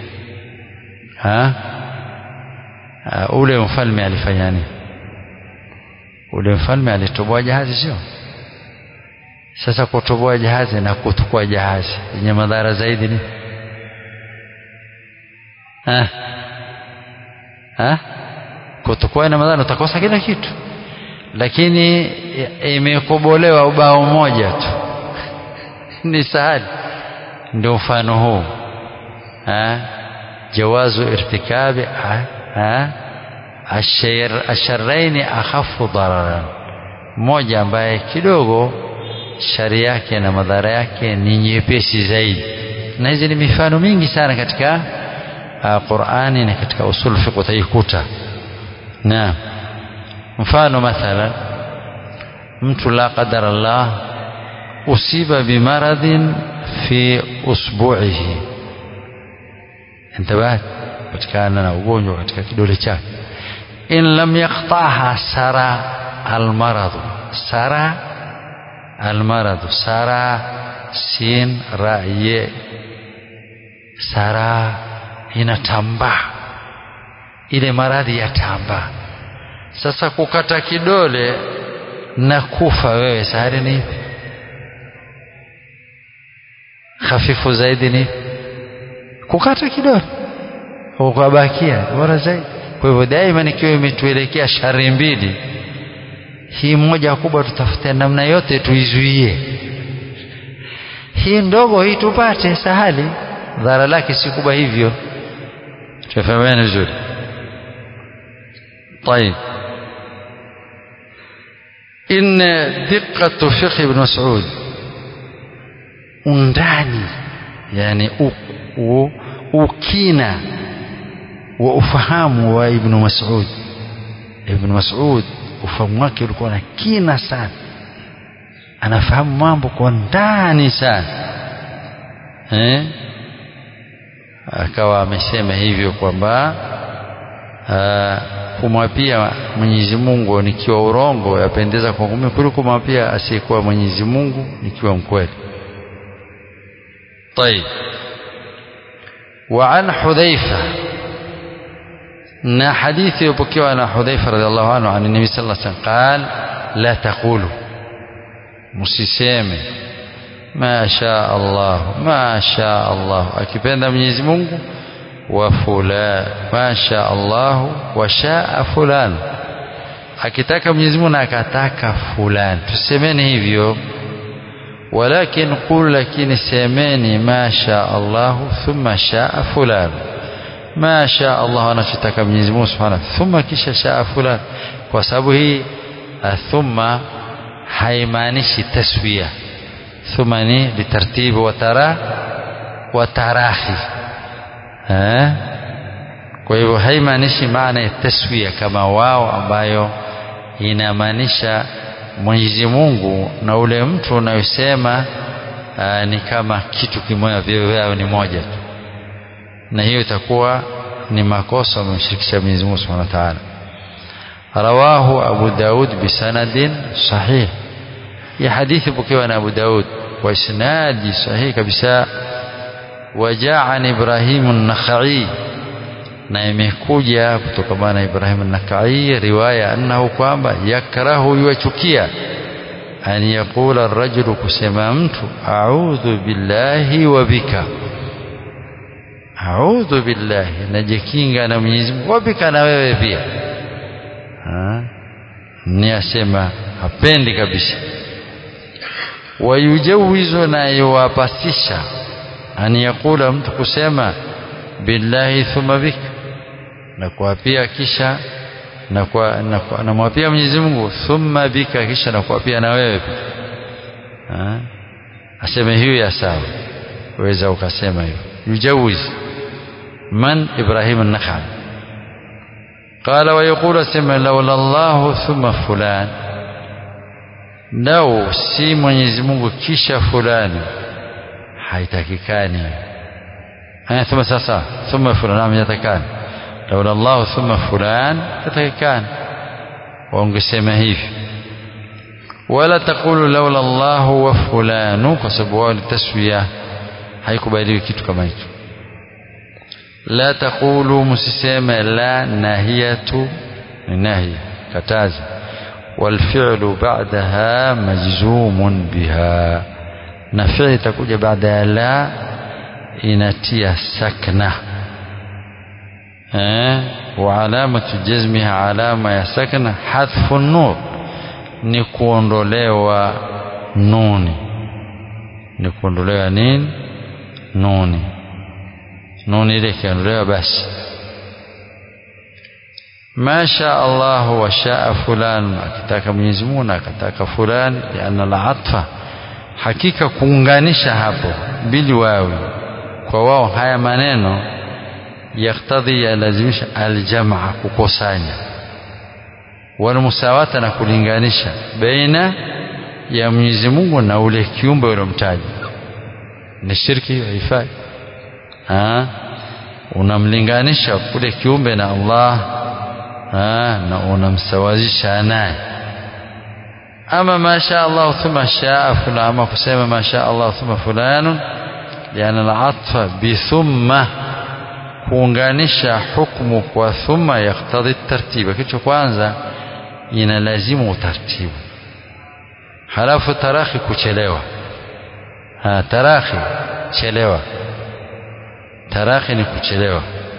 ha ule mfalme alifanya nini ule mfalme alitoboa jahazi sio sasa kutoboa jahazi na kutukua jahazi yenye madhara zaidi ni ha ha kutukua na madhara utakosa kila kitu lakini imekobolewa ubao moja tu ni sahali ndio mfano huu jawazu irtikabi asharraini akhafu dararan mmoja ambaye kidogo shari yake na madhara yake ni nyepesi zaidi na hizi ni mifano mingi sana katika uh, Qur'ani na katika usul fiqh utaikuta naam mfano mathalan mtu la qadar Allah usiba bimaradhin fi usbu'ihi intabat patikana na ugonjwa katika kidole chake in lam yaqtaha sara almaradu sara almaradu sara sin ra ye sara inatambaa ile maradhi yatambaa sasa kukata kidole na kufa wewe sahari ni ipi hafifu zaidi ni kukata kidole ukabakia bora zaidi kwa hivyo daima nikiwa imetuelekea shari mbili hii moja kubwa tutafute namna yote tuizuie hii ndogo hii tupate sahali dhara lake si kubwa hivyo tufahamiane vizuri طيب إن دقة فقه ابن مسعود undani yani u, u, ukina wa ufahamu wa ibnu masud ibnu masud ufahamu wake ulikuwa na kina sana anafahamu mambo kwa ndani sana eh? akawa amesema hivyo kwamba kumwapia Mwenyezi Mungu nikiwa urongo yapendeza kwangu mimi kuliko kumwapia asiyekuwa Mwenyezi Mungu nikiwa mkweli. طيب وعن حذيفة na hadithi iliyopokewa na Hudhaifa radhiallahu anhu an Nabii sallallahu alaihi wasallam qal la taqulu msiseme ma sha Allah ma sha Allah akipenda Mwenyezi Mungu wa fulan ma sha Allah wa shaa fulan akitaka Mwenyezi Mungu na akataka fulan tusemeni hivyo walakin qul lakini semeni ma sha Allah thumma shaa fulan ma sha Allah anachotaka Mwenyezi Mungu Subhanahu thumma kisha shaa fulan kwa sababu hii thumma haimaanishi taswiya thumma ni litartibi wa tara wa tarahi eh kwa hivyo haimaanishi maana ya taswiya kama wao ambayo inamaanisha Mwenyezi Mungu na ule mtu unayosema ni kama kitu kimoja vyao ni moja tu na hiyo itakuwa ni makosa umemshirikisha Mwenyezi Mungu Subhanahu wa Ta'ala rawahu Abu Daud bisanadin sahih ya hadithi pokewa na Abu Daud kwa isnadi sahihi kabisa wajaa an Ibrahim an-Nakhai na imekuja kutoka na Ibrahim an-Nakhai riwaya annahu kwamba yakrahu yuachukia an yaqula ar-rajulu kusema mtu a'udhu billahi wa bika a'udhu billahi najikinga na Mwenyezi Mungu wabika na wewe pia ni asema hapendi kabisa wayujawizu na yuwapasisha an yakula mtu kusema billahi thumma bika na kuapia kisha na kwa namwapia Mwenyezi Mungu thumma bika kisha na kuapia na wewe pia aseme hiyo ya sawa waweza ukasema hivyo yujawiz man Ibrahim an-Nakhai قال ويقول سمع لولا الله ثم فلان لو si Mwenyezi Mungu kisha fulani haitakikani haya thumma sasa thumma fulan nam yatakani laula Allah thumma fulan yatakikani waongesema hivi wala taqulu laula Allah wa fulanu kwa sababu wao ni taswiya haikubaliwi kitu kama hicho la taqulu msiseme la nahiyatu ni nahiya kataza والفعل بعدها مجزوم بها نفعل تكوja بعد لا inatia sakna eh وعلامه جزمها علامه ya sakna hadfu nur ni kuondolewa nuni ni kuondolewa nini nuni nuni ile ikiondolewa basi ma sha Allah wa shaa fulan akitaka Mwenyezi Mungu na akataka fulani liana al-atfa hakika kuunganisha hapo bili wawi kwa wao haya maneno yaktadhi yalazimisha aljamaa kukusanya walmusawata na kulinganisha baina ya Mwenyezi Mungu na ule kiumbe uliomtaja ni shirki haifai unamlinganisha ule kiumbe na Allah ha, na unamsawazisha naye ama masha Allah thumma shaa fulani ama kusema masha Allah thumma fulanun liana al-atfa bi thumma kuunganisha hukumu kwa thumma yaktadhi tartiba kitu kwanza inalazimu utaratibu halafu tarakhi kuchelewa ha, tarakhi chelewa tarakhi ni kuchelewa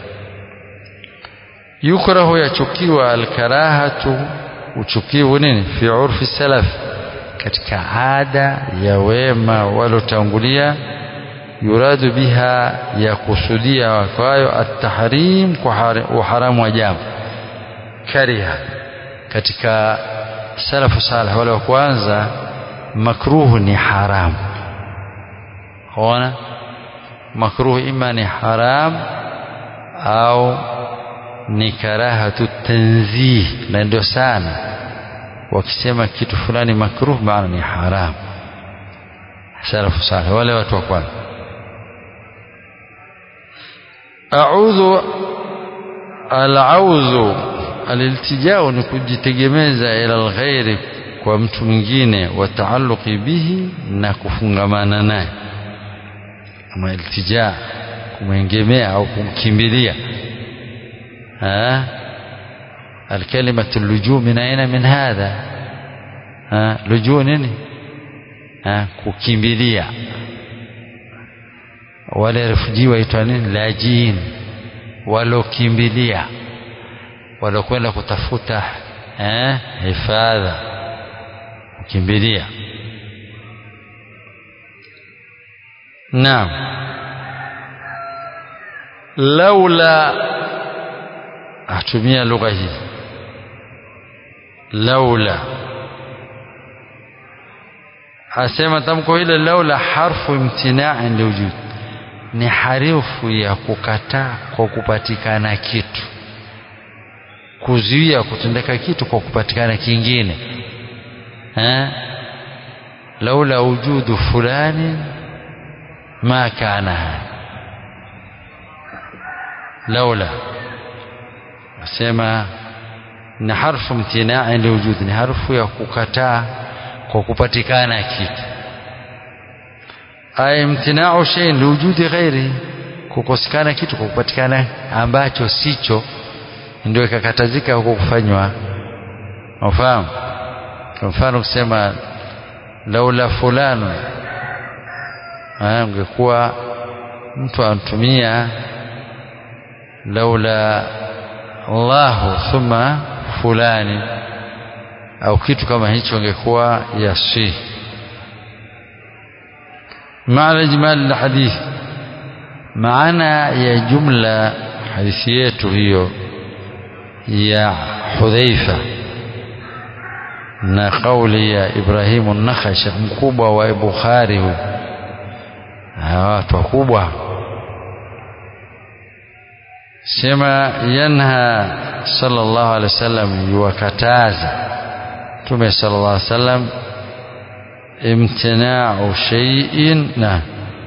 yukrahu yachukiwa alkarahatu uchukivu nini fi urfi salaf katika ada ya wema walotangulia yuradu biha ya kusudia kwayo at-tahrim kwa uharamu wa jambo kariha katika salafu salih wale wa kwanza makruhu ni haramu ona makruhu ima ni haram au ni karahatu tanzih na ndio sana wakisema kitu fulani makruh maana ni haram salafu salih wale watu wa kwanza a'udhu al-auzu aliltijao ni kujitegemeza ila alghairi kwa mtu mwingine wa taalluqi bihi na kufungamana naye kama iltija kumwengemea au kumkimbilia الكلمة اللجوء من أين من هذا ها لجوء nini ها kukimbilia wale refugee waitwa nini lajin walokimbilia walokwenda kutafuta eh hifadha kukimbilia naam laula atumia lugha hii laula asema tamko hile laula harfu imtinai liwujud ni harifu ya kukataa kwa kupatikana kitu kuzuia kutendeka kitu kwa kupatikana kingine eh laula wujudu fulani ma kana laula asema ni harfu mtinai liwujud ni harfu ya kukataa kwa kupatikana kitu ay imtinau shay liwujudi ghairi kukosekana kitu kwa kupatikana ambacho sicho ndio ikakatazika huko kufanywa ufahamu kwa mfano kusema laula fulano ungekuwa mtu anatumia laula Allahu thumma fulani au kitu kama hicho ingekuwa yasi maana ijmal alhadith maana ya jumla hadithi yetu hiyo ya Hudhaifa na kauli ya Ibrahimu an-Nakhai shekh mkubwa wa Bukhari huyu watu wakubwa sema yanha sallallahu alaihi wasallam yuwakataza Mtume sallallahu alaihi wasallam imtina'u shay'in na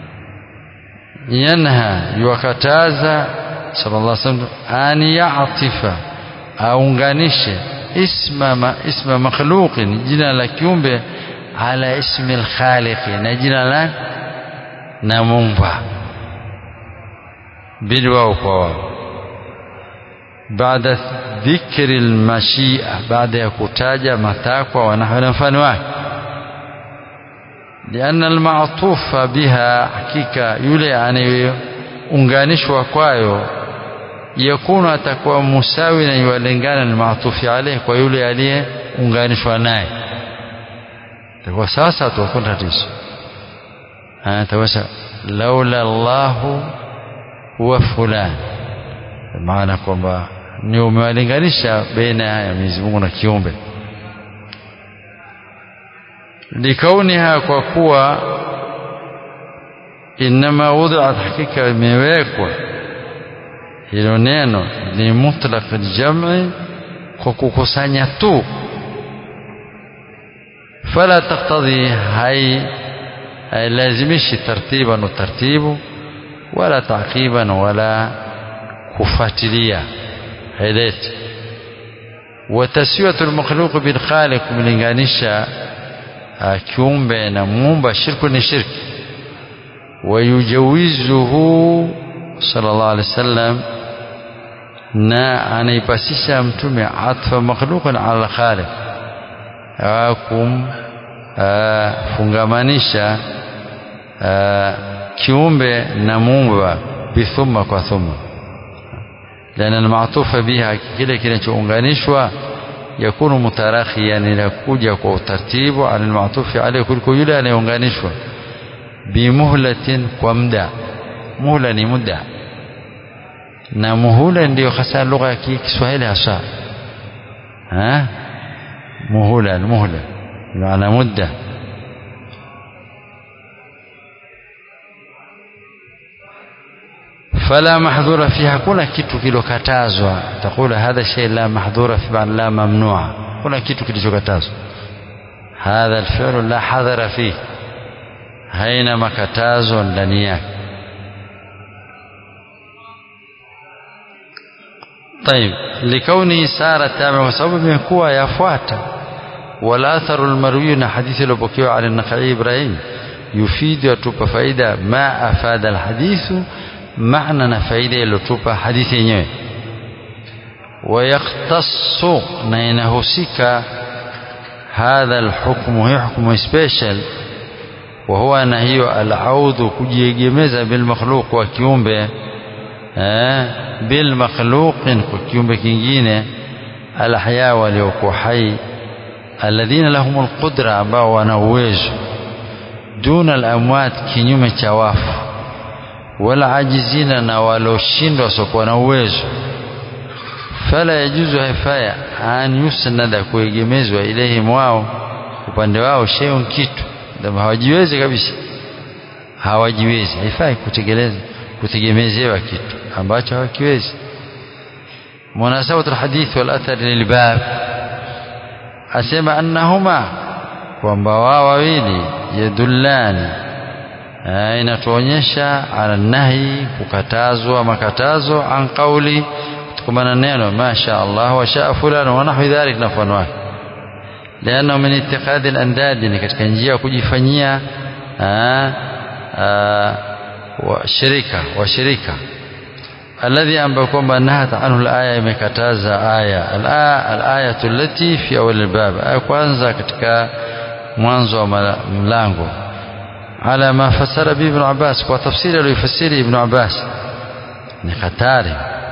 yanha yuwakataza sallallahu alaihi wasallam an ya'tifa aunganishe isma ma, isma makhluqin jina la kiumbe ala ismi al-khaliq na jina la na muumba bili wao kwa wao baada dhikri almashia baada ya kutaja matakwa wanahwa na mfano wake لأن المعطوف بها حقيقة yule anayeunganishwa kwayo yakunu atakuwa musawi na yualingana na maatufi alayhi kwa yule aliyeunganishwa naye kwa sasa tutakuwa tatizo ataweza laula Allahu wa fulani maana kwamba ni umewalinganisha baina ya Mwenyezi Mungu na kiumbe likauniha kwa kuwa inma wudiat hakika imewekwa hilo neno ni mutlaq aljam'i kwa kukusanya tu fala taktadhi hai hailazimishi tartiban wa tartibu wala taqiban wala kufuatilia haileti wataswiyatu almakhluq bilkhaliq kumlinganisha kiumbe na muumba shirku ni shirki wayujawizuhu sallallahu alaihi wasallam na anaipasisha mtume atfa makhluqan ala khaliq kumfungamanisha kiumbe na muumba bithumma kwa thumma لأن المعطوف بها kile kinachounganishwa yakunu mutarakhiyan inakuja kwa utaratibu ala almatufi alayhi kuliko yule anayeunganishwa bimuhlatin kwa muda muhla ni muda na muhula ndiyo hasa lugha ya Kiswahili hasa ها مهلة المهلة بمعنى مدة فلا محظور فيه hakuna kitu kilokatazwa takula hadha shay la mahdhura fi ba'd la mamnu'a kuna kitu kilichokatazwa hadha alfi'lu la hadhara fihi haina makatazo ndani yake طيب لكونه سار تابع وسبب يكون يفوات والأثر المروي حديث البكيو عن النخعي إبراهيم يفيد يتوب فائدة ما أفاد الحديث معنى فائدة يتوب حديث ينوي ويختص نينهسك هذا الحكم هي حكم سبيشال وهو نهي العود kujiegemeza بالمخلوق wa kiumbe eh بالمخلوق kwa kiumbe kingine alahya waliokuwa hai alladhina lahum alqudra ambao wana uwezo duna alamwat kinyume cha wafu wala ajizina na waloshindwa wasiokuwa na uwezo fala yajuzu haifaya an yusnada kuegemezwa ilehim wao upande wao shay'un kitu ndio hawajiwezi kabisa hawajiwezi haifai kutegeleza kutegemezewa kitu ambacho hawakiwezi munasabatu alhadith wal athar lilbab asema annahuma kwamba wao wawili yadullani inatuonyesha ala nahi kukatazwa makatazo an qauli kutokamana neno masha Allah wa shaa fulani wa nahwi dhalik na mfano wake لأنه من اتخاذ الأنداد ni katika njia ya kujifanyia washirika washirika alladhi ambayo kwamba nahat anhu alaya imekataza aya alayatu allati fi awal albab aya kwanza katika mwanzo wa mlango ala ma fasara bi ibn Abbas kwa tafsiri aliyofasiri ibn Abbas ni hatari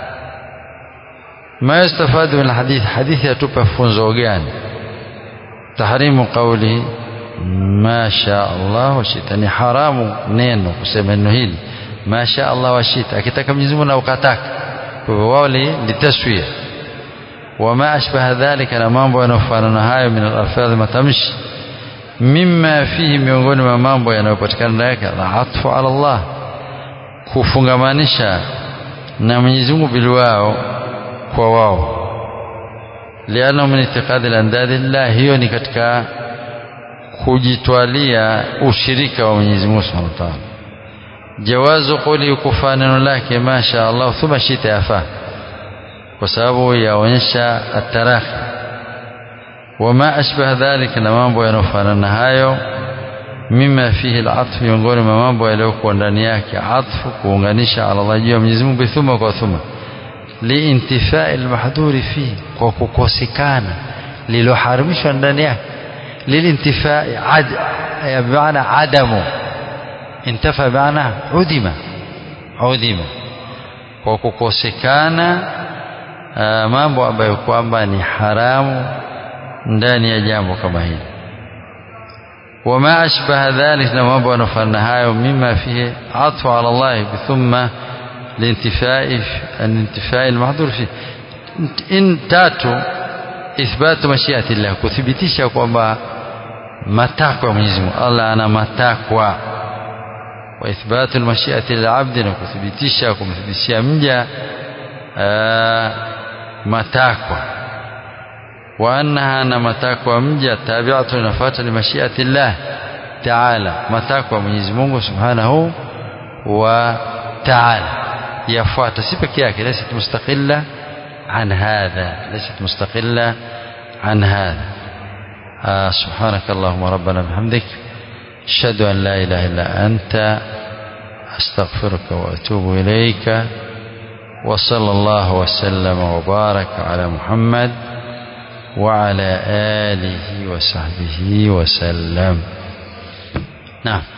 ما يستفاد من الحديث حديث يتوب funzo gani تحريم قوله ما شاء الله وشئت ni haramu neno kusema neno hili ما شاء الله وشئت akitaka Mwenyezi Mungu na ukataka kwa hivyo wao litaswia wama ashbaha dhalika na mambo yanayofanana hayo min al-alfadh matamshi mimma fihi miongoni mwa mambo yanayopatikana ndani yake atfu ala Allah kufungamanisha na Mwenyezi Mungu bilwao kwa wao liana min itiqadi al-andadi lillah hiyo ni katika kujitwalia ushirika wa Mwenyezi Mungu Subhanahu wa Ta'ala jawazu quli kufa neno lake masha Allah thumma shita yafa kwa sababu yaonyesha atarakhi wama ashbaha dhalika na mambo yanofanana hayo mima fihi al-atf miongoni mwa mambo yaliyokuwa ndani yake atfu kuunganisha ala Allah juu ya Mwenyezi Mungu thumma kwa thumma liintifai almahdhuri fihi kwa kukosekana liloharamishwa ndani yake lilintifai ad bimaana adamu intafa bimaana udima udima kwa kukosekana mambo ambayo kwamba ni haramu ndani ya jambo kama hili وما أشبه ذلك لما بأن فنهاية مما فيه عطف على الله ثم لانتفاء الانتفاء المحظور فيه إن تاتوا إثبات مشيئة الله كثبتisha kwamba matakwa Mwenyezi Mungu Allah ana matakwa wa ithbatu almashiati lilabdi na kuthibitisha kumthibitishia mja matakwa wa annaha na matakwa mja tabi'atu inafuata ni mashiati Allah ta'ala matakwa Mwenyezi Mungu Subhanahu wa ta'ala yafuata si peke yake laysat mustaqilla an hadha laysat mustaqilla an hadha سبحانك اللهم ربنا بحمدك أشهد أن لا إله إلا أنت أستغفرك وأتوب إليك وصلى الله وسلم وبارك على محمد وعلى آله وصحبه وسلم نعم